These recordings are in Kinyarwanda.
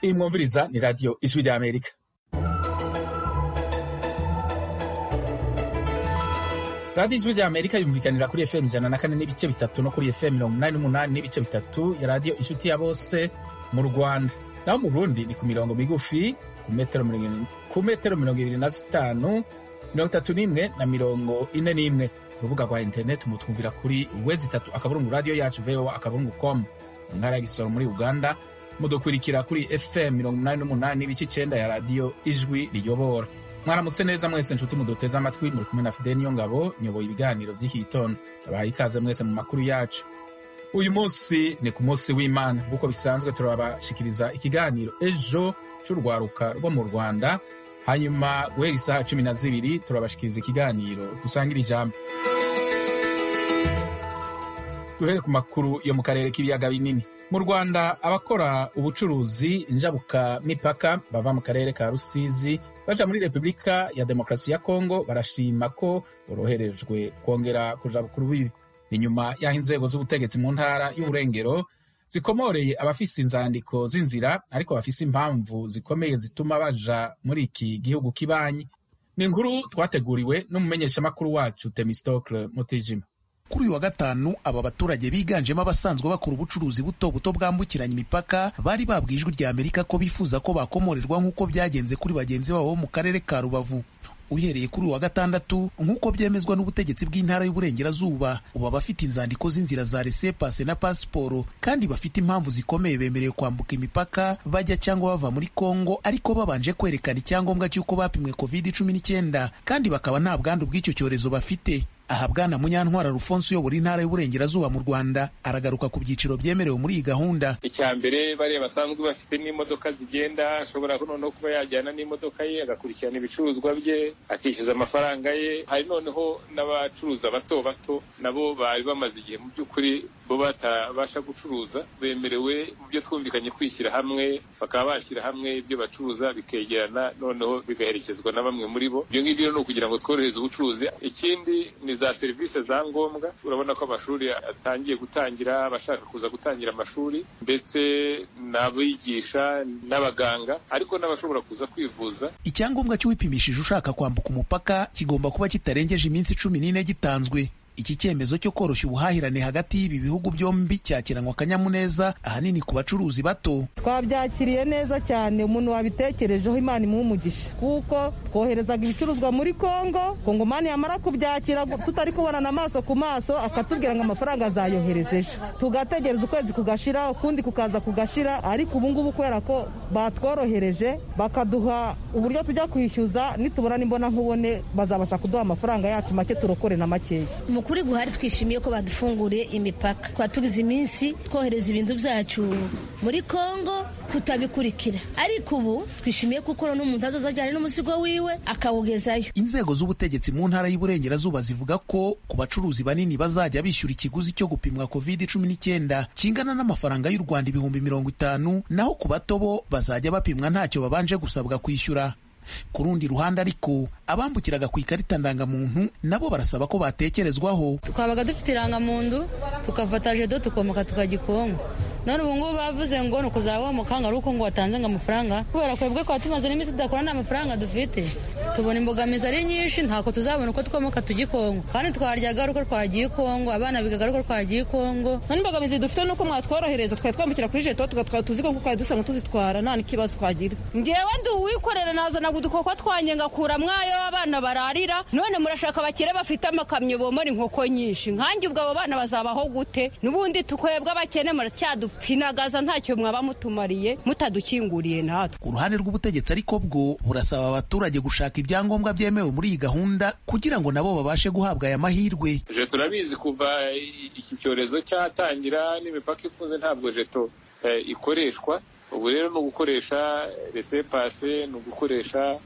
Kandi mwumviriza ni radiyo ijwi ry'Amerika radiyo ijwi ry'Amerika yumvikanira kuri efemu ijana na kane n'ibice bitatu no kuri efemu mirongo inani n'umunani n'ibice bitatu ya radiyo inshuti ya bose mu rwanda naho mu burundi ni ku mirongo migufi ku metero mirongo ibiri na zitanu mirongo itatu n'imwe na mirongo ine n'imwe urubuga rwa interineti mutwumvira kuri wezi itatu akaburungu radiyo yacu voa akaburungu komu mu ntara ya gisoro muri uganda mudukurikira kuri fm mirongo umunani n'umunani n'ibice icenda ya radiyo ijwi riyobora mwaramutse neza mwese nshuti muduteze amatwi muri kumwe na fideni ngabo nyoboye ibiganiro by'iki gitondo abaha ikaze mwese mu makuru yacu uyu munsi ni ku munsi w'imana nk'uko bisanzwe turabashikiriza ikiganiro ejo cy'urwaruka rwo mu rwanda hanyuma guhera isaha cumi na zibiri turabashikiriza ikiganiro dusangira ijambo duhere ku makuru yo mu karere k'ibiyaga binini mu rwanda abakora ubucuruzi njabuka mipaka bava mu karere ka rusizi baja muri repubulika ya demokarasi ya kongo barashima ko boroherejwe kongera kuja bukuru bibi ni nyuma y'aho inzego z'ubutegetsi mu ntara y'uburengero zikomoreye abafise inzandiko z'inzira ariko bafise impamvu zikomeye zituma baja muri iki gihugu kibanyi ni inkuru twateguriwe n'umumenyeshamakuru wacu temistokle mutijima kuri uyu wa gatanu aba baturage biganjemo abasanzwe bakora ubucuruzi buto buto bwambukiranya imipaka bari babwiye ijwi rya amerika ko bifuza ko bakomorerwa nk'uko byagenze kuri bagenzi babo bo mu karere ka rubavu uhereye kuri uwa gatandatu nk'uko byemezwa n'ubutegetsi bw'intara y'uburengerazuba ubu abafite inzandiko z'inzira za resepase na pasiporo kandi bafite impamvu zikomeye bemerewe kwambuka imipaka bajya cyangwa bava muri kongo ariko babanje kwerekana icyangombwa cy'uko bapimwe covid cumi n'icyenda kandi bakaba nta bwandu bw'icyo cyorezo bafite aha bwana munyantwara rufonse uyobora intara y'uburengerazuba mu rwanda aragaruka ku byiciro byemerewe muri iyi gahunda icya mbere bariya basanzwe bafite n'imodoka zigenda ashobora noneho kuba yajyana n'imodoka ye agakurikirana ibicuruzwa bye akishyuza amafaranga ye hari noneho n'abacuruza bato bato nabo bari bamaze igihe mu by'ukuri bo batabasha gucuruza bemerewe mu byo twumvikanye kwishyira hamwe bakaba bashyira hamwe ibyo bacuruza bikegerana noneho bigaherekezwa na bamwe muri bo ibyo ngibyo ni ukugira ngo tworohereze ubucuruzi ikindi ni za serivisi za ngombwa urabona ko amashuri atangiye gutangira abashaka kuza gutangira amashuri ndetse n'abigisha n'abaganga ariko n'abashobora kuza kwivuza icyangombwa cy'uwipimishije ushaka kwambuka umupaka kigomba kuba kitarengeje iminsi cumi n'ine gitanzwe iki cyemezo cyo koroshya ubuhahirane hagati y'ibi bihugu byombi cyakiranwa akanyamuneza ahanini ku bacuruzi bato twabyakiriye neza cyane umuntu wabitekerejeho imana imuha umugisha kuko twoherezaga ibicuruzwa muri kongo kongomani yamara kubyakira tutari kubonana amaso ku maso akatubwira ngo amafaranga azayohereza ejo tugategereza ukwezi kugashira ukundi kukaza kugashira ariko ubu ngubu kubera ko batworohereje bakaduha uburyo tujya kwishyuza nitubona n'imbona nkubone bazabasha kuduha amafaranga yacu make turokore na makeya ukuri guhari twishimiye ko badufunguriye imipaka twaba tugize iminsi twohereza ibintu byacu muri kongo tutabikurikira ariko ubu twishimiye ko uko n'umuntu azoza ajyana n'umuzigo wiwe akawugezayo inzego z'ubutegetsi mu ntara y'uburengerazuba zivuga ko ku bacuruzi banini bazajya bishyura ikiguzi cyo gupimwa covid cumi n'icyenda kingana n'amafaranga y'u rwanda ibihumbi mirongo itanu naho ku bato bo bazajya bapimwa ntacyo babanje gusabwa kwishyura ku rundi ruhande ariko abambukiraga ku ikarita ndangamuntu nabo barasaba ko batekerezwaho twabaga dufite irangamuntu tukafata jedo tukomoka tukagikonga none ubu ngubu bavuze ngo ni ukuzaba wamukanga ari uko ngo watanze ngo amafaranga kubera kwebwe kwa tumaze n'iminsi tudakora nta mafaranga dufite tubona imbogamizi ari nyinshi ntako tuzabona uko twomoka tujya i kongo kandi twaryaga ari uko twagiye i kongo abana bigaga ari uko twagiye i kongo nta n'imbogamizi dufite nuko mwatworohereza twari twambukira kuri jeto tugatwara tuzigo kuko twari dusanzwe tuzitwara nta n'ikibazo twagira ngewe ndi uwikorera nazanaga udukoko twanjye ngakura mwayo abana bararira none murashaka abakire bafite amakamyo bomora inkoko nyinshi nkanjye ubwo abo bana bazabaho gute n'ubundi tukwebwe abakene muracyadu pinagaza ntacyo mwaba mutumariye mutadukinguriye natwe ku ruhande rw'ubutegetsi ariko bwo burasaba abaturage gushaka ibyangombwa byemewe muri iyi gahunda kugira ngo nabo babashe guhabwa aya mahirwe je turabizi kuva iki cyorezo cyatangira n'imipaka ifunze ntabwo jeto ikoreshwa ubu rero ni ugukoresha resepase ni ugukoresha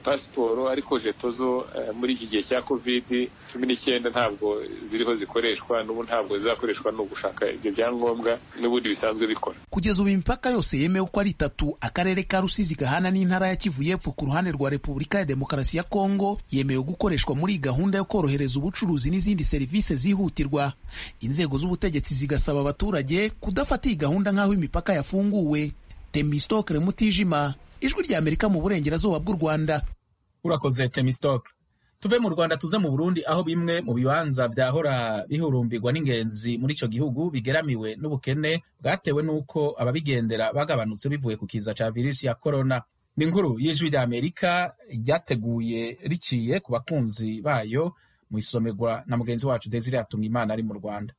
pasiporo ariko jeto zo muri iki gihe cya kovidi cumi n'icyenda ntabwo ziriho zikoreshwa n'ubu ntabwo zizakoreshwa ni ugushaka ibyo byangombwa n'ubundi bisanzwe bikora kugeza ubu imipaka yose yemewe uko ari itatu akarere ka rusizi gahana n'intara ya kivu y'epfo ku ruhande rwa repubulika ya demokarasi ya kongo yemewe gukoreshwa muri gahunda yo korohereza ubucuruzi n'izindi serivisi zihutirwa inzego z'ubutegetsi zigasaba abaturage kudafata iyi gahunda nk'aho imipaka yafunguwe temisitokere mutijima ijwi ry'amerika mu burengerazuba bw'u rwanda urakoze temisitoke tuve mu rwanda tuze mu burundi aho bimwe mu bibanza byahora bihurumbirwa n'ingenzi muri icyo gihugu bigeramiwe n'ubukene bwatewe n'uko ababigendera bagabanutse bivuye ku kiza cya virusi ya korona ni inkuru y'ijwi ry'amerika ryateguye riciye ku bakunzi bayo mu isomerwa na mugenzi wacu desire imana ari mu rwanda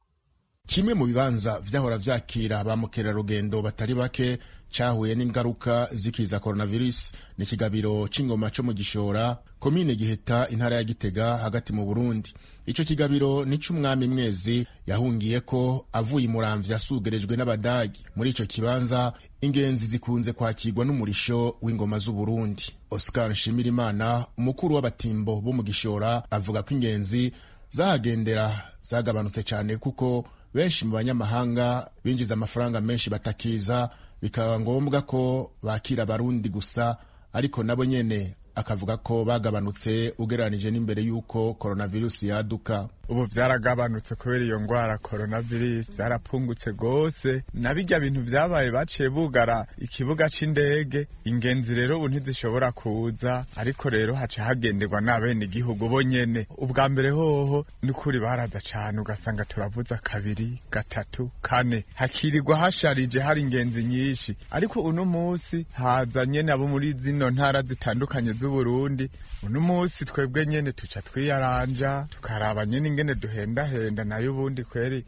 kimwe mu bibanza vyahora vyakira ba mukerarugendo batari bake cahuye n'ingaruka z'ikiza coronavirus ni ikigabiro c'ingoma co mu gishora komine giheta intara ya gitega hagati mu burundi ico kigabiro ni c'umwami mwezi yahungiyeko avuye imuramvya yasugerejwe n'abadagi muri ico kibanza ingenzi zikunze kwakirwa n'umurisho w'ingoma z'uburundi oscar nshimirimana umukuru w'abatimbo bo mu gishora avuga ko ingenzi zahagendera zagabanutse cane kuko benshi mu banyamahanga binjiza amafaranga menshi batakiza bikaba ngombwa ko bakira abarundi gusa ariko nabo nyene akavuga ko bagabanutse ugereranije n'imbere y'uko koronavirusi yaduka ubu byaragabanutse kubera iyo ndwara coronavirus byarapfungutse rwose na bijya bintu byabaye baciye bugara ikibuga c'indege ingenzi rero ubu ntizishobora kuza ariko rero haca hagenderwa n'abene igihugu bo nyene ubwa mbere hoho n'ukuri baraza cane ugasanga turavuza kabiri gatatu kane hakirirwa hasharije hari ingenzi nyinshi ariko uno musi haza nyene abo muri zino ntara zitandukanye z'uburundi uno musi twebwe nyene tuca twiyaranja tukaraba nyene ingene duhendahenda nayo ubundi kweri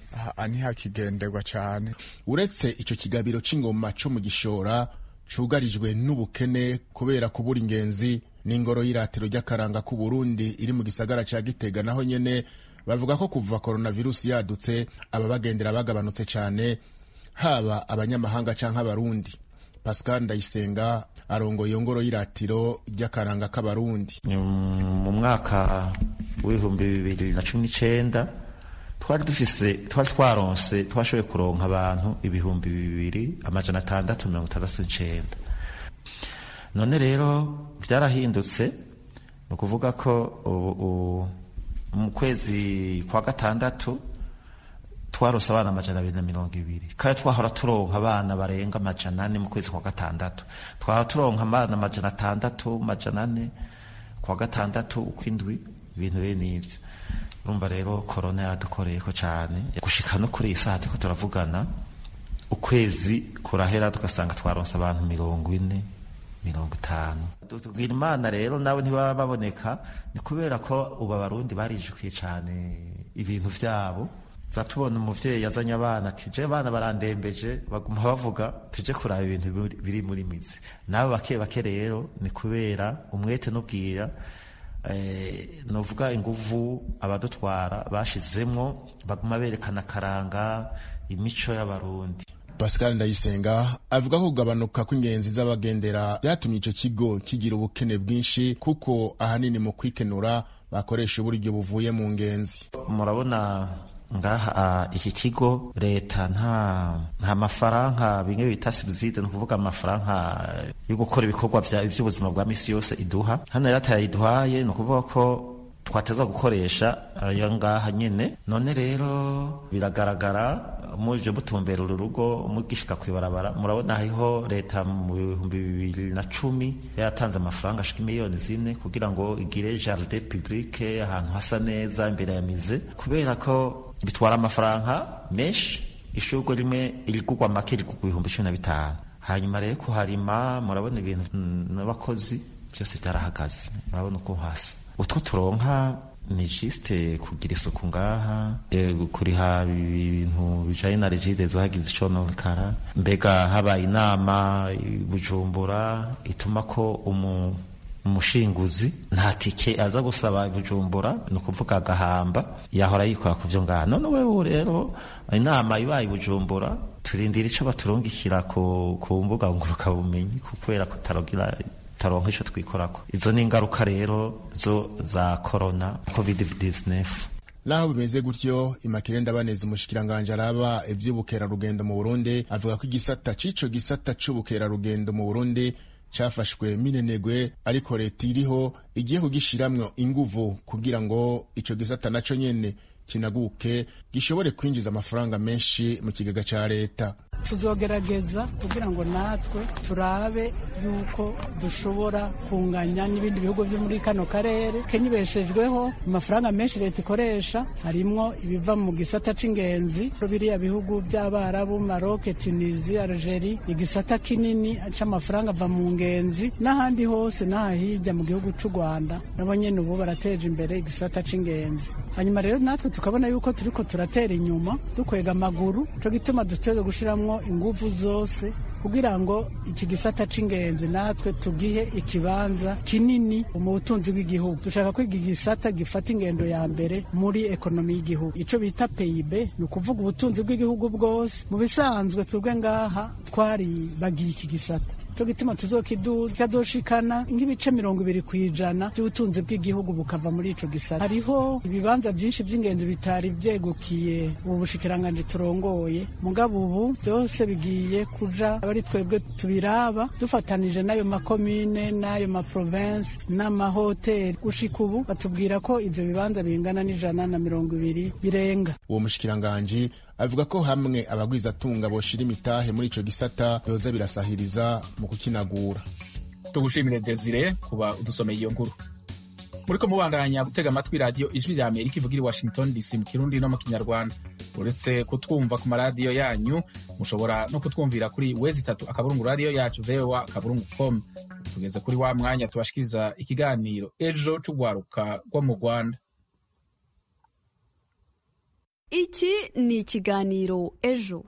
ntihakigenderwa cane uretse ico kigabiro c'ingoma co mu gishora cugarijwe n'ubukene kubera kubura ingenzi n'ingoro y'iratiro ry'akaranga k'u Burundi iri mu gisagara ca Gitega naho nyene bavuga ko kuva coronavirus yadutse ababagendera bagabanutse cane haba abanyamahanga canke abarundi Pascal Ndayisenga arongoye iyo ngoro y'iratiro ry'akaranga k'abarundi mu mwaka w'ibihumbi bibiri na cumi n'icenda twari dufise twari twaronse twashoboye kuronka abantu ibihumbi bibiri amajana atandatu mirongo itandatu n'icenda none rero byarahindutse ni ukuvuga ko mu kwezi kwa gatandatu twarose abana amajana abiri na mirongo ibiri kandi twahora turonka abana barenga amajana ane mu kwezi kwa gatandatu twahora turonka abana amajana atandatu amajana ane kwa gatandatu ukw'indwi ibintu bene ibyo urumva rero korona yadukoreye ko cyane gushika no kuri iyi saha turiko turavugana ukwezi kurahera tugasanga twaronse abantu mirongo ine mirongo itanu tubwira imana rero nabo ntibaba baboneka ni kubera ko ubu abarundi barijukiye cyane ibintu vyabo za tubona umuvyeyi yazanye abana ati je abana barandembeje baguma bavuga tuje kuraba ibintu biri muri mitsi nabo bake bake rero ni kubera umwete n'ubwira eh, novuga inguvu abadutwara bashizemwo baguma berekana karanga imico y'abarundi pascal ndayisenga avuga ko kugabanuka kw'ingenzi z'abagendera byatumye ico kigo kigira ubukene bwinshi kuko ahanini mu kwikenura bakoresha uburyo buvuye mu ngenzi murabona ngaha iki kigo leta nta nta mafaranga bimwe bita subside ni ukuvuga amafaranga yo gukora ibikorwa by'ubuzima bwa misi yose iduha hano rero atayiduhaye ni ukuvuga ko twateza gukoresha ayo ngaha nyine none rero biragaragara muje mutumbera uru rugo mugishika kwibarabara murabona hariho leta mu bihumbi bibiri na cumi yatanze amafaranga ashika miliyoni zine kugira ngo igire jardin publique ahantu hasa neza imbere ya mize kubera ko bitwara amafaranga menshi ishurwe rimwe irigugwa make rigugwa ibihumbi cumi na bitanu hanyuma rero kuharima murabona ibintu n'abakozi byose byarahagaze murabona uko hasi utwo turonka ni jisite kugira isuku ngaha kuriha ibintu bijanye na rigide zohagize icononekara mbega habaye inama bujumbura ituma ko umu umushinguzi nta tike aza gusaba bujumbura ni ukuvuga agahamba yahora yikora ku byo ngaha none wewe rero inama ibaye bujumbura turindira ico baturungikira ku, ku mbuga ngurukabumenyi kubera kutarogira taronka ico twikorako izo ni ingaruka rero zo za corona covid 19 naho bimeze gutyo imakire ndabaneze umushikiranganje araba ivy'ubukerarugendo mu burundi avuga ko igisata c'ico gisata c'ubukerarugendo mu burundi cafashwe minenegwe ariko leta iriho igiye kugishiramwo inguvu kugira ngo ico gisata naco nyene kinaguke gishobore kwinjiza amafaranga menshi mu kigega ca leta tuzogerageza kugira ngo natwe turabe yuko dushobora kunganya n'ibindi bihugu byo muri kano karere kenya ibeshejweho amafaranga menshi leta ikoresha harimwo ibiva mu gisata c'ingenzi biriya bihugu by'abarabu maroke tunisi algeri igisata kinini c'amafaranga ava mu ngenzi n'ahandi hose n'ahahirya mu gihugu c'u rwanda nabo nyene ubu barateje imbere igisata c'ingenzi hanyuma rero natwe tukabona yuko turiko turatera inyuma dukwega amaguru co gituma duteze gushiramwo ingufu zose kugira ngo iki gisata c'ingenzi natwe tugihe ikibanza kinini mu butunzi bw'igihugu dushaka kwiga igisata gifata ingendo ya mbere muri ekonomi y'igihugu ico bita peyibe ni ukuvuga ubutunzi bw'igihugu bwose mu bisanzwe twebwe ngaha twaribagiye iki gisata cyo gituma tuzokidushikana nk'ibice mirongo ibiri ku ijana by'ubutunzi bw'igihugu bukava muri ico gisata hariho ibibanza byinshi by'ingenzi bitari byegukiye ubu bushikiranganji turongoye mugabo ubu byose bigiye kuja abari twebwe tubiraba dufatanije n'ayo makomine n'ayo maprovensi n'amahoteli gushika ubu batubwira ko ibyo bibanza bingana n'ijana na mirongo ibiri birenga uwo mushikiranganji avuga ko hamwe abagwizatunga boshira imitahe muri ico gisata byoza birasahiriza mu kukinagura tugushimire desire kuba udusomeye iyo nkuru muriko mubandanya gutega amatwi radiyo ijwi rya amerika ivugira i washington dc mu kirundi no mu kinyarwanda uretse kutwumva ku maradiyo yanyu mushobora no kutwumvira kuri wezi itatu akaburungu radiyo yacu vewa akaburungu com tugeze kuri wa mwanya tubashikiriza ikiganiro ejo c'ugwaruka rwo mu rwanda iki ni ikiganiro ejo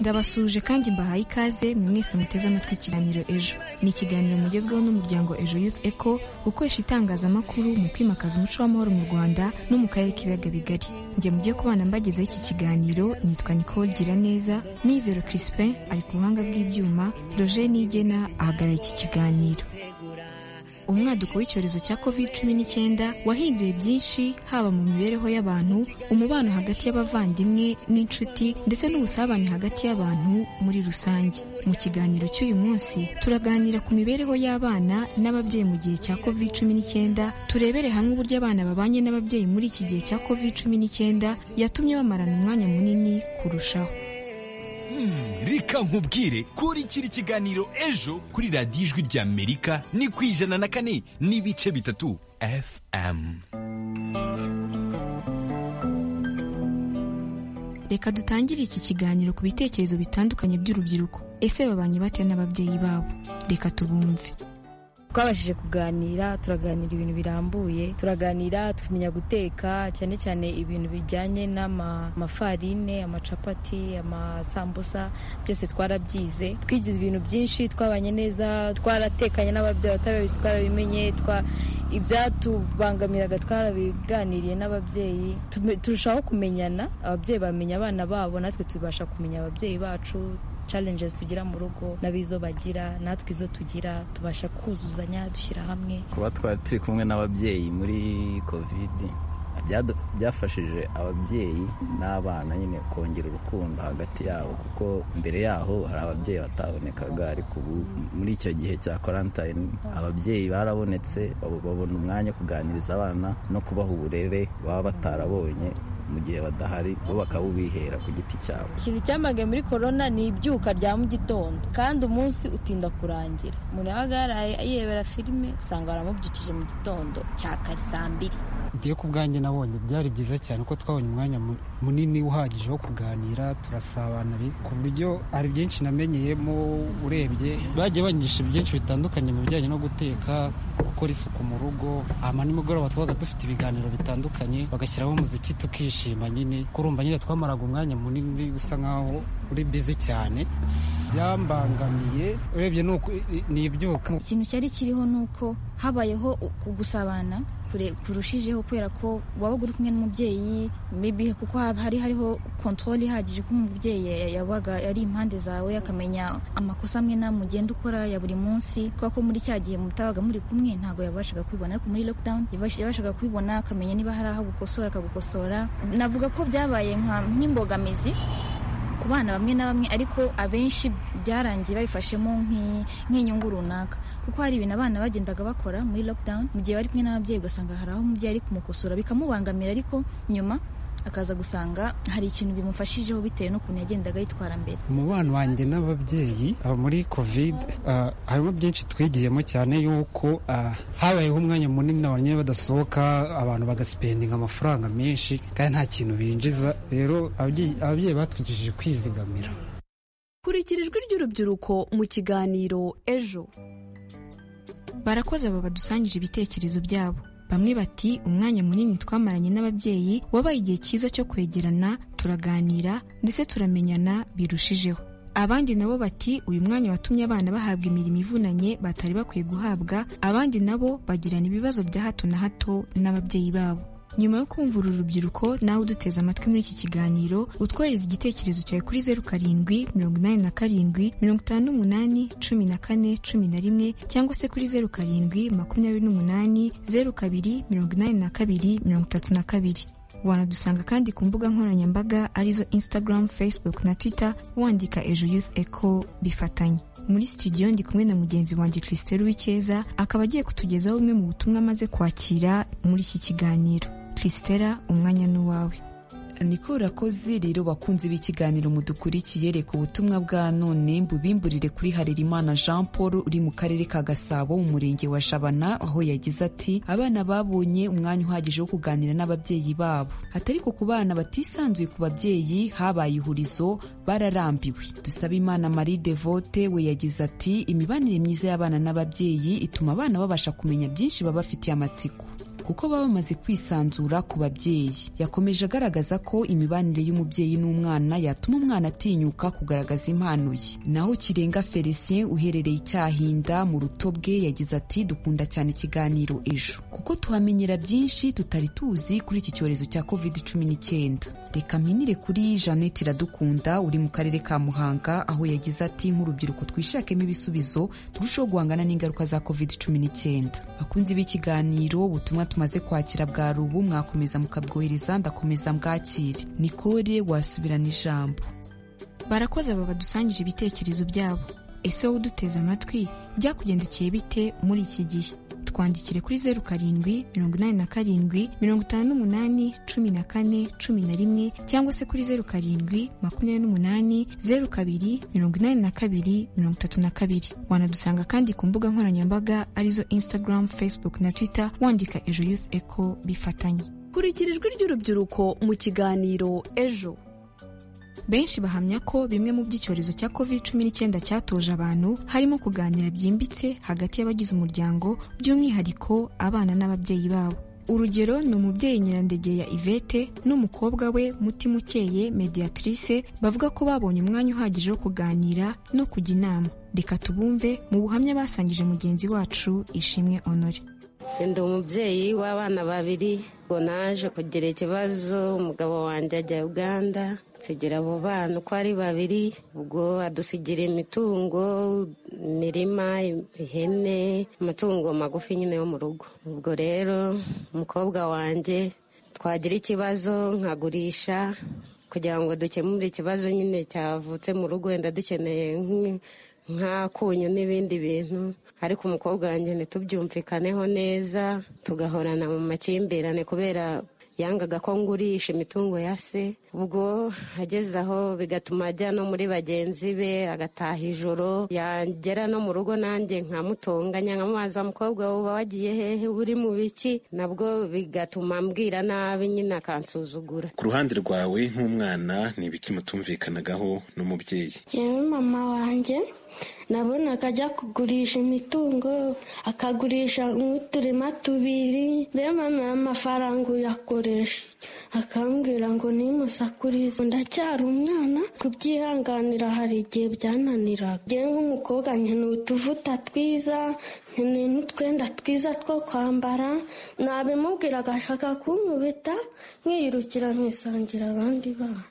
ndabasuje kandi mbahaye ikaze mwese muteze amatwi ikiganiro ejo ni ikiganiro mugezweho n'umuryango ejo youth eco ukoresha itangazamakuru mu kwimakaza umuco w'amahoro mu rwanda no mu karere k'ibiyaga bigari njye mujye kubana mbagezaho iki kiganiro nitwa nicole giraneza mizero crispin ari ku buhanga bw'ibyuma roger nigena ahagarara iki kiganiro umwaduko w'icyorezo cya covid cumi n'icyenda wahinduye byinshi haba mu mibereho y'abantu umubano hagati y'abavandimwe n'inshuti ndetse n'ubusabane hagati y'abantu muri rusange mu kiganiro cy'uyu munsi turaganira ku mibereho y'abana n'ababyeyi mu gihe cya covid cumi n'icyenda turebere hamwe uburyo abana babanye n'ababyeyi muri iki gihe cya covid cumi n'icyenda yatumye bamarana umwanya munini kurushaho reka nkubwire kuri kiri kiganiro ejo kuri radiyo ijwi ry'amerika ni ku ijana na kane n'ibice bitatu fm reka dutangire iki kiganiro ku bitekerezo bitandukanye by'urubyiruko ese babanye bate n'ababyeyi babo reka tubumve twabashije kuganira turaganira ibintu birambuye turaganira tukamenya guteka cyane cyane ibintu bijyanye n'amafarine amacapati amasambusa byose twarabyize twigize ibintu byinshi twabanye neza twaratekanye n'ababyeyi batarabizi twarabimenye ibyatubangamiraga twarabiganiriye n'ababyeyi turushaho kumenyana ababyeyi bamenya abana babo natwe tubasha kumenya ababyeyi bacu challenges tugira mu rugo n'abizo bagira natwe izo tugira tubasha kuzuzanya dushyira hamwe kuba twari turi kumwe n'ababyeyi muri covid byafashije ababyeyi n'abana nyine kongera urukundo hagati yabo kuko mbere yaho hari ababyeyi batabonekaga ariko ubu muri icyo gihe cya karantine ababyeyi barabonetse babona umwanya wo kuganiriza abana no kubaha uburere baba batarabonye mu gihe badahari bo bakabubihera ku giti cyabo ikintu cyamage muri korona ni ibyuka rya mu gitondo kandi umunsi utinda kurangira umuntu yabaga yaraye yiyebera filime usanga baramubyukije mu gitondo cya kare saa mbiri ngiye ku bwanjye nabonye byari byiza cyane ko twabonye umwanya munini uhagije wo kuganira turasabana ku buryo hari byinshi namenyeyemo urebye bagiye banyigisha byinshi bitandukanye mu bijyanye no guteka gukora isuku mu rugo ama nimugoroba tubaga dufite ibiganiro bitandukanye bagashyiraho umuziki tukishima nyine kurumva nyine twamaraga umwanya munini usa nkaho uri bizi cyane byambangamiye urebye ni ibyuka ikintu cyari kiriho ni uko habayeho gusabana kurushijeho kubera ko wabaga uri kumwe n'umubyeyi mibi kuko hari hariho kontorori ihagije ko umubyeyi yabaga ari impande zawe akamenya amakosa amwe n'amwe ugenda ukora ya buri munsi kubera ko muri cya gihe mutabaga muri kumwe ntabwo yabashaga kwibona ariko muri lockdown yabashaga kwibona akamenya niba hari aho gukosora akagukosora navuga ko byabaye nk'imbogamizi ku bana bamwe na bamwe ariko abenshi byarangiye babifashemo nk'i- nk'inyungu runaka kuko hari ibintu abana bagendaga bakora muri lockdown mu gihe bari kumwe n'ababyeyi ugasanga hari aho umubyeyi ari kumukosora bikamubangamira ariko nyuma akaza gusanga hari ikintu bimufashijeho bitewe n'ukuntu yagendaga yitwara mbere umubano wanjye n'ababyeyi ah, muri kovide ah, harimo byinshi twigiyemo cyane yuko ah, habayeho umwanya munini abanyeye badasohoka abantu bagasipendinga amafaranga menshi kandi nta kintu binjiza rero ababyeyi ababyeyi batwigishije kwizigamira kurikira ijwi ry'urubyiruko mu kiganiro ejo barakoze aba badusangije ibitekerezo byabo bamwe bati umwanya munini twamaranye n'ababyeyi wabaye igihe cyiza cyo kwegerana turaganira ndetse turamenyana birushijeho abandi nabo bati uyu mwanya watumye abana bahabwa imirimo ivunanye batari bakwiye guhabwa abandi nabo bagirana ibibazo bya hato na hato n'ababyeyi babo nyuma yo kumva uru rubyiruko nawe uduteze amatwi muri iki kiganiro utwohereza igitekerezo cyawe kuri zeru karindwi mirongo inani na karindwi mirongo itanu n'umunani cumi na kane cumi na rimwe cyangwa se kuri zeru karindwi makumyabiri n'umunani zeru kabiri mirongo inani na kabiri mirongo itatu na kabiri wanadusanga kandi ku mbuga nkoranyambaga arizo instagram facebook na twitter wandika ejo youth echo bifatanye muri studio ndi kumwe na mugenzi wanjye christelle uw'icyeza akaba agiye kutugezaho bumwe mu butumwa amaze kwakira muri iki kiganiro christella umwanya n'uwawe niko urakoze rero bakunzi b'ikiganiro mudukurikiye reka ubutumwa bwa none mbubimburire kuri harerimana jean paul uri mu karere ka gasabo mu murenge wa jabana aho yagize ati abana babonye umwanya uhagije wo kuganira n'ababyeyi babo atariko ku bana batisanzuye ku babyeyi habaye ihurizo bararambiwe dusaba imana marie devote we yagize ati imibanire myiza y'abana n'ababyeyi ituma abana babasha kumenya byinshi baba bafitiye amatsiko kuko baba bamaze kwisanzura ku babyeyi yakomeje agaragaza ko imibanire y'umubyeyi n'umwana yatuma umwana atinyuka kugaragaza impano ye naho kirenga felicien uherereye icyahinda mu ruto bwe yagize ati dukunda cyane ikiganiro ejo kuko tuhamenyera byinshi tutari tuzi kuri iki cyorezo cya covid cumi n'icyenda reka mpinire kuri jeannette iradukunda uri mu karere ka muhanga aho yagize ati nk'urubyiruko twishakemo ibisubizo turusheho guhangana n'ingaruka za covid cumi n'icyenda bakunzi b'ikiganiro ubutumwa tumaze kwakira bwa rubu mwakomeza mukabwohereza ndakomeza mbwakire nikore wasubirana ijambo barakoze aba badusangije ibitekerezo byabo ese wowe uduteze amatwi byakugendekeye bite muri iki gihe twandikire kuri zeru karindwi mirongo inani na karindwi mirongo itanu n'umunani cumi na kane cumi na rimwe cyangwa se kuri zeru karindwi makumyabiri n'umunani zeru kabiri mirongo inani na kabiri mirongo itatu na kabiri wanadusanga kandi ku mbuga nkoranyambaga arizo instagram facebook na twitter wandika ejo youth echo bifatanye kurikira ijwi ry'urubyiruko mu kiganiro ejo benshi bahamya ko bimwe mu by'icyorezo cya covid cumi n'icyenda cyatoje abantu harimo kuganira byimbitse hagati y'abagize umuryango by'umwihariko abana n'ababyeyi babo urugero ni umubyeyi nyirandegeya ivete n'umukobwa we mutimukeye mediatrice bavuga ko babonye umwanya uhagije wo kuganira no kujya inama reka tubumve mu buhamya basangije mugenzi wacu ishimwe honore ndi umubyeyi w'abana babiri ngo naje kugira ikibazo umugabo wanjye ajya uganda nsigira abo bana uko ari babiri ubwo adusigira imitungo imirima ihene amatungo magufi nyine yo mu rugo ubwo rero umukobwa wanjye twagira ikibazo nkagurisha kugira ngo dukemure ikibazo nyine cyavutse mu rugo wenda dukeneye nk'i- nk'akunyu n'ibindi bintu ariko umukobwa wanjye ntitubyumvikaneho neza tugahorana mu makimbirane kubera yangaga ko ngurisha imitungo ya se ubwo ageze aho bigatuma ajya no muri bagenzi be agataha ijoro yagera no mu rugo nanjye nkamutonganya nkamubaza umukobwa uba wagiye hehe uri mu biki nabwo bigatuma mbwira nabi nyine akansuzugura ku ruhande rwawe nk'umwana ni ibiki mutumvikanagaho n'umubyeyi Yewe mama wanjye nabonaga ajya kugurisha imitungo akagurisha nk'uturima tubiri rero mama amafaranga uyakoresha akambwira ngo nimusakurize ndacyari umwana kubyihanganira hari igihe byananiraga ngewe nk'umukobwa nkeneye utuvuta twiza nkeneye n'utwenda twiza two kwambara nabimubwira agashaka kunkubita nkiyirukira nkisangira abandi bana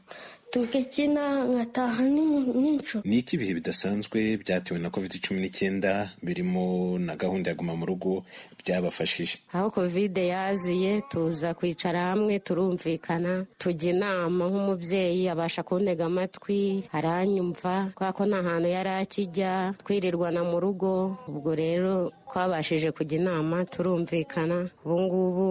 tugakina nkataha n'inshuro ni iki ibihe bidasanzwe byatewe na covid cumi n'icyenda birimo na gahunda ya guma mu rugo byabafashije aho kovide yaziye tuza kwicara hamwe turumvikana tujya inama nk'umubyeyi abasha kuntega amatwi aranyumva kubera ko nta hantu yari akijya twirirwana mu rugo ubwo rero twabashije kujya inama turumvikana ubu ngubu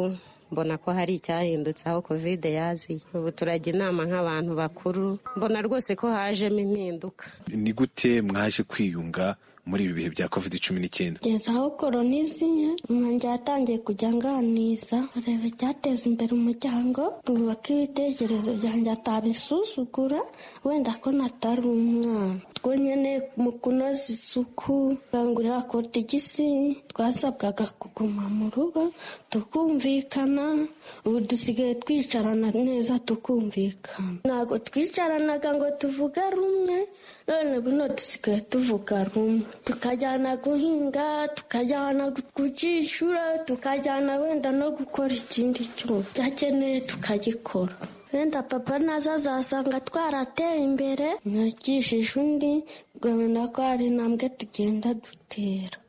mbona ko hari icyahindutse aho kovide yaziye ubu turajya inama nk'abantu bakuru mbona rwose ko hajemo impinduka ni gute mwaje kwiyunga muri ibi bihe bya covid cumi n'icyenda kugeza aho koroniziye umwanjye yatangiye kujya anganiza areba icyateza imbere umuryango twubaka ibitekerezo byanjye atabisuzugura wenda ko natari umwana twonyine mu kunoza isuku kangurira kotigisi twasabwaga kuguma mu rugo tukumvikana ubu dusigaye twicarana neza tukumvikana ntabwo twicaranaga ngo tuvuge rumwe none buno dusigaye tuvuga rumwe tukajyana guhinga tukajyana kujishura tukajyana wenda no gukora ikindi cyuma cyakeneye tukagikora wenda papa nazo azasanga twarateye imbere nakishije undi rwamenya ko hari intambwe tugenda dutera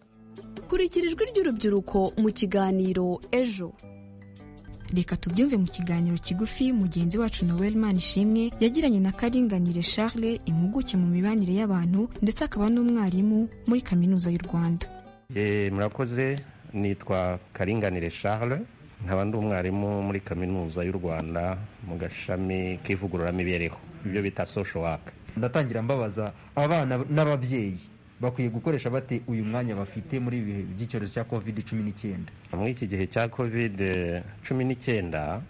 kurikira ijwi ry'urubyiruko mu kiganiro ejo reka tubyumve mu kiganiro kigufi mugenzi wacu noel ishimwe yagiranye na karinganire charles impuguke mu mibanire y'abantu ndetse akaba n'umwarimu muri kaminuza y'u rwanda murakoze nitwa karinganire charles nkaba ndi umwarimu muri kaminuza y'u rwanda mu gashami k'ivugururamibereho ibyo bita social work ndatangira mbabaza abana n'ababyeyi bakwiye gukoresha bate uyu mwanya bafite muri ibi bihe by'icyorezo cya covid cumi n'icyenda muri iki gihe cya covid cumi n'icyenda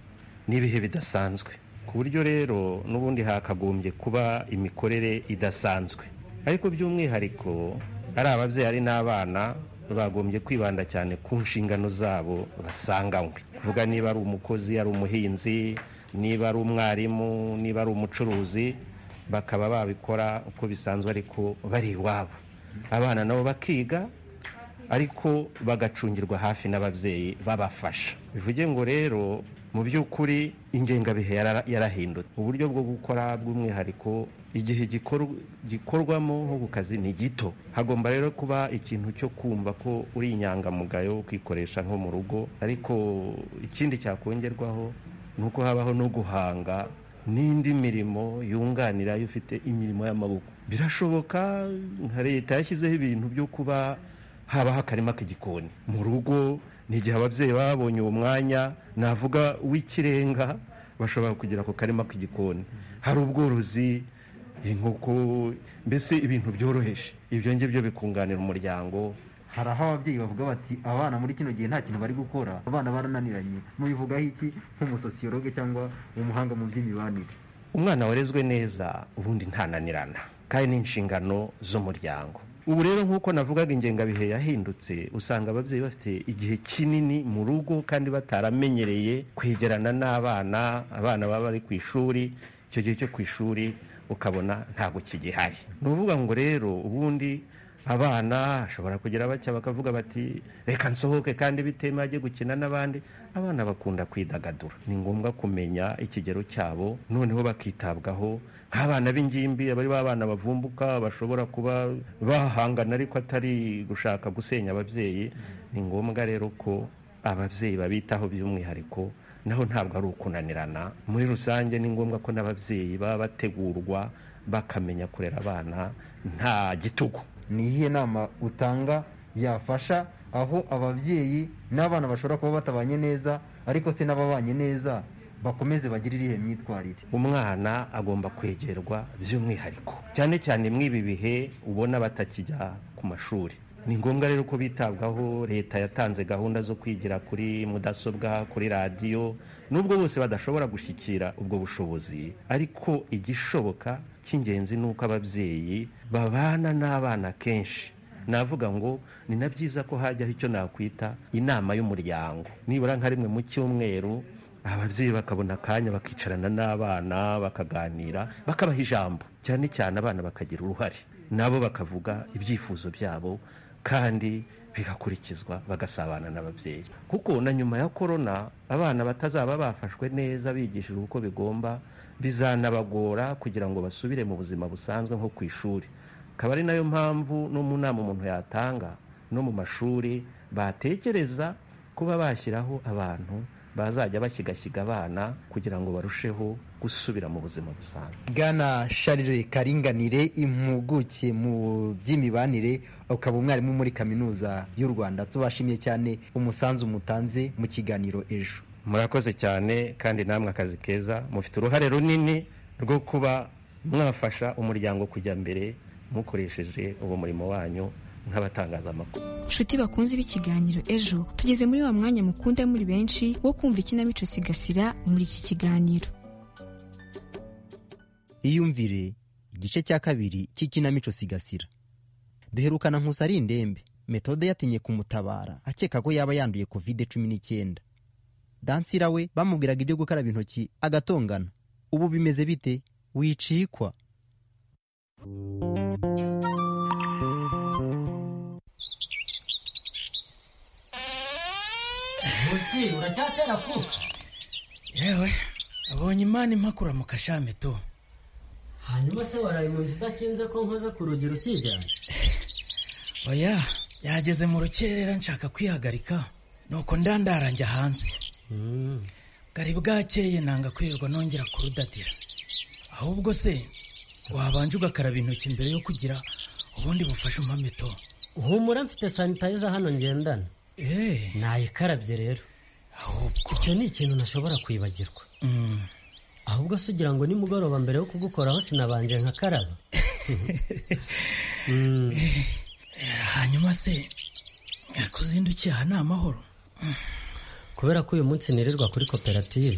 ni ibihe bidasanzwe ku buryo rero n'ubundi hakagombye kuba imikorere idasanzwe ariko by'umwihariko ari ababyeyi ari n'abana bagombye kwibanda cyane ku nshingano zabo basanganywe kuvuga niba ari umukozi ari umuhinzi niba ari umwarimu niba ari umucuruzi bakaba babikora uko bisanzwe ariko bari iwabo abana nabo bakiga ariko bagacungirwa hafi n'ababyeyi babafasha bivuge ngo rero mu by'ukuri ingengabihe yarahindutse uburyo bwo gukora bw'umwihariko igihe gikorwamo nko ku kazi ni gito hagomba rero kuba ikintu cyo kumva ko uri inyangamugayo ukikoresha nko mu rugo ariko ikindi cyakongerwaho ni uko habaho no guhanga n'indi mirimo yunganira iyo ufite imirimo y'amaboko birashoboka nka leta yashyizeho ibintu byo kuba habaho akarima k'igikoni mu rugo ni igihe ababyeyi baba babonye uwo mwanya navuga w'ikirenga bashobora kugira ako karima k'igikoni hari ubworozi inkoko mbese ibintu byoroheje ibyo ngibyo bikunganira umuryango hari aho ababyeyi bavuga bati abana muri kino gihe nta kintu bari gukora abana barananiranye mubivugaho iki nk'umusosiyologe cyangwa umuhanga mu by'imibanire umwana warezwe neza ubundi ntananirana kandi ni inshingano z'umuryango ubu rero nk'uko navugaga ingengabihe yahindutse usanga ababyeyi bafite igihe kinini mu rugo kandi bataramenyereye kwegerana n'abana abana baba bari ku ishuri icyo gihe cyo ku ishuri ukabona ntabwo kigihari ni ukuvuga ngo rero ubundi abana bashobora kugira bacya bakavuga bati reka nsohoke kandi bitema ajye gukina n'abandi abana bakunda kwidagadura ni ngombwa kumenya ikigero cyabo noneho bakitabwaho nk'abana b'ingimbi abari b'abana bavumbuka bashobora kuba bahangana ariko atari gushaka gusenya ababyeyi ni ngombwa rero ko ababyeyi babitaho by'umwihariko naho ntabwo ari ukunanirana muri rusange ni ngombwa ko n'ababyeyi baba bategurwa bakamenya kurera abana nta gitugu ni iyihe nama utanga yafasha aho ababyeyi n'abana bashobora kuba batabanye neza ariko se n'ababanye neza bakomeze bagire irihe myitwarire umwana agomba kwegerwa by'umwihariko cyane cyane mw'ibi bihe ubona batakijya ku mashuri ni ngombwa rero ko bitabwaho leta yatanze gahunda zo kwigira kuri mudasobwa kuri radiyo nubwo bose badashobora gushyikira ubwo bushobozi ariko igishoboka cy'ingenzi ni uko ababyeyi babana n'abana kenshi navuga ngo ni na byiza ko hajyaho icyo nakwita inama y'umuryango nibura nka rimwe mu cyumweru ababyeyi bakabona akanya bakicarana n'abana bakaganira bakabaha ijambo cyane cyane abana bakagira uruhare nabo bakavuga ibyifuzo byabo kandi bigakurikizwa bagasabana n'ababyeyi kuko na nyuma ya korona abana batazaba bafashwe neza bigishijwe uko bigomba bizanabagora kugira ngo basubire mu buzima busanzwe nko ku ishuri akaba ari nayo mpamvu no mu nama umuntu yatanga no mu mashuri batekereza kuba bashyiraho abantu bazajya bashyigashyiga abana kugira ngo barusheho gusubira mu buzima busanzwe bwana sharire karinganire impuguke mu by'imibanire ukaba umwarimu muri kaminuza y'u rwanda tubashimiye cyane umusanzu mutanze mu kiganiro ejo murakoze cyane kandi namwe akazi keza mufite uruhare runini rwo kuba mwafasha umuryango kujya mbere mukoresheje uwo murimo wanyu nk'abatangazamakuru nshuti bakunze b'ikiganiro ejo tugeze muri wa mwanya mukunda muri benshi wo kumva ikinamico sigasira muri iki kiganiro iyumvire igice cya kabiri cy'ikinamico sigasira duherukana nkusa ari indembe metode yatinye kumutabara akeka ko yaba yanduye kovide cumi n'icyenda dansira we bamubwiraga ibyo gukaraba intoki agatongana ubu bimeze bite wicikwa uzi uracyatera kuka yewe abonye imana impakura mu kashami tu hanyuma se waraye mu nzu idakinze ko nkoze ku rugi rukijyana oya yageze mu rukerera nshaka kwihagarika nuko ndandaranja hanze bwari bwakeye nanga kwirirwa nongera kurudadira ahubwo se wabanje ugakaraba intoki mbere yo kugira ubundi bufashe umpame to humura mfite sanitayiza hano ngendana nayikarabye rero icyo ni ikintu ntashobora kwibagirwa ahubwo se ugira ngo nimugoroba mbere yo kugukoraho sinabanje nkakaraba hanyuma se kuzindukiye aha ni amahoro kubera ko uyu munsi nirirwa kuri koperative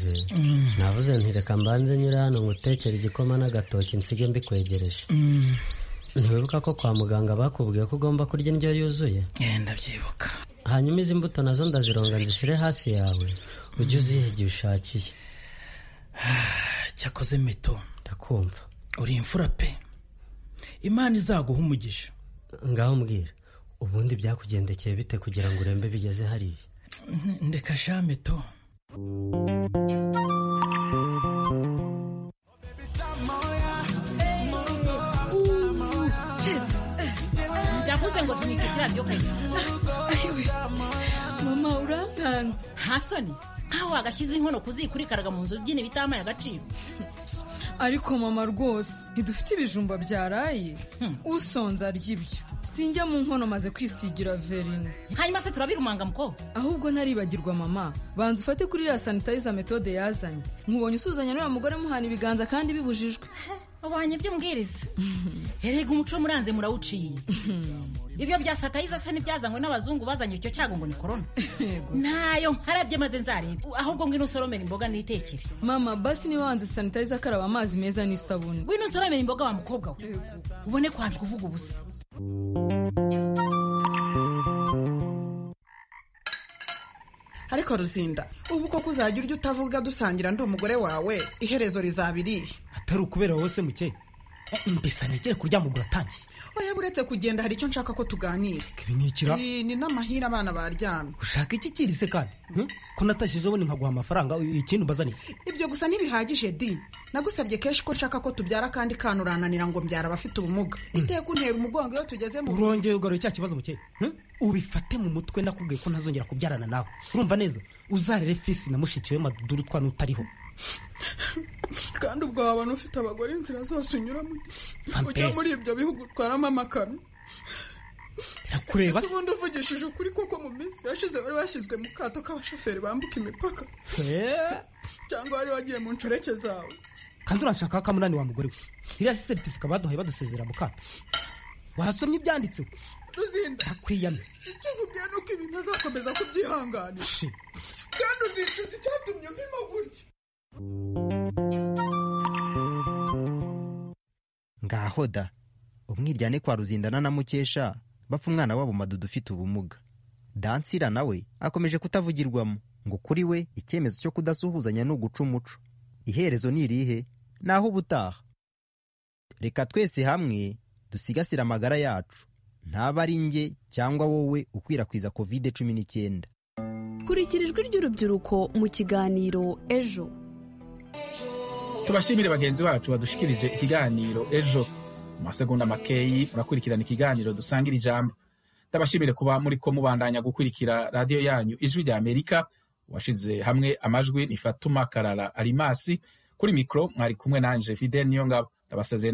navuze ntireka mbanze nyura hano ngo utekere igikoma n'agatoki nsige mbikwegereje ntiwibuka ko kwa muganga bakubwiye ko ugomba kurya indyo yuzuye ndabyibuka hanyuma izi mbuto nazo ndazironga nzishyire hafi yawe ujye uziha igihe ushakiye cyakoze mito ndakumva uri imfura pe imana izaguha umugisha ngaho mbwira ubundi byakugendekeye bite kugira ngo urembe bigeze hariya ndeka sha mito ndavuze ngo sinisukira byo mama urampanze nta soni nkaho wagashyize inkono kuzikurikaraga mu nzu byine bitamaye agaciro ariko mama rwose ntidufite ibijumba byaraye usonze arya ibyo sinjya mu nkono maze kwisigira verine hanyuma se turabirumanga muko ahubwo ntaribagirwa mama banza ufate kuri ya sanitayiza metode yazanye nkubonye usuzanya n'uriya mugore muhana ibiganza kandi bibujijwe wabonye ibyo mbwiriza erega umuco muranze murawuciye ibyo bya satayiza se ntibyazanywe n'abazungu bazanye icyo cyago ngo ni korona ntayo nkarabye maze nzarebe ahubwo ngwino usoromera imboga nitekere mama basi niba wanze sanitayiza akaraba amazi meza n'isabune ngwino usoromera imboga wa mukobwa we ubone kwanje kuvuga ubusa ariko ruzinda ubu koko uzajya urya utavuga dusangira ndi umugore wawe iherezo rizaba iriye atari ukubera wowe se muke mbese nigere kuryama ubwo uratangiye oya buretse kugenda hari icyo nshaka ko tuganira ibi ni ikira ni n'amahire abana baryamye ushaka iki kiri se kandi ko natashije ubundi nkaguha amafaranga ikindi ubazaniye ibyo gusa ntibihagije di nagusabye kenshi ko nshaka ko tubyara kandi kana urananira ngo mbyara abafite ubumuga iteka untera umugongo iyo tugeze mu urongeye ugarura cya kibazo muke ubifate mu mutwe nakubwiye ko ntazongera kubyarana nawe urumva neza uzarere fisi na mushiki we maduduru twa n'utariho kandi ubwo wabona ufite abagore inzira zose unyuramo ujya muri ibyo bihugu utwaramo amakamyo irakureba se ubundi uvugishije ukuri kuko mu minsi yashize bari bashyizwe mu kato k'abashoferi bambuka imipaka cyangwa wari wagiye mu nshoreke zawe kandi urashaka ko amunani wa mugore we iriya si seritifika baduhaye badusezera mu kato wasomye ibyanditseho ruzinda akwiyame icyo nkubwiye ni uko ibi ntazakomeza kubyihanganira kandi uzicuza icyatumye mpima gutya ngaho da umwiryane kwa ruzindana na mukesha bapfa umwana wabo madudu ufite ubumuga dansira nawe akomeje kutavugirwamo ngo kuri we icyemezo cyo kudasuhuzanya ni uguca umuco iherezo ni irihe naho ubutaha reka twese hamwe dusigasire amagara yacu ntaba ari njye cyangwa wowe ukwirakwiza kovide cumi n'icyenda kurikira ijwi ry'urubyiruko mu kiganiro ejo tubashimire bagenzi bacu badushikirije ikiganiro ejo mu masegonda makeyi murakurikirana ikiganiro dusangira ijambo ndabashimire kuba muri ko mubandanya gukurikira radiyo yanyu ijwi rya amerika washize hamwe amajwi ni fatuma karara arimasi kuri mikoro mwari kumwe nanje fidel niyongabo ndabasezeye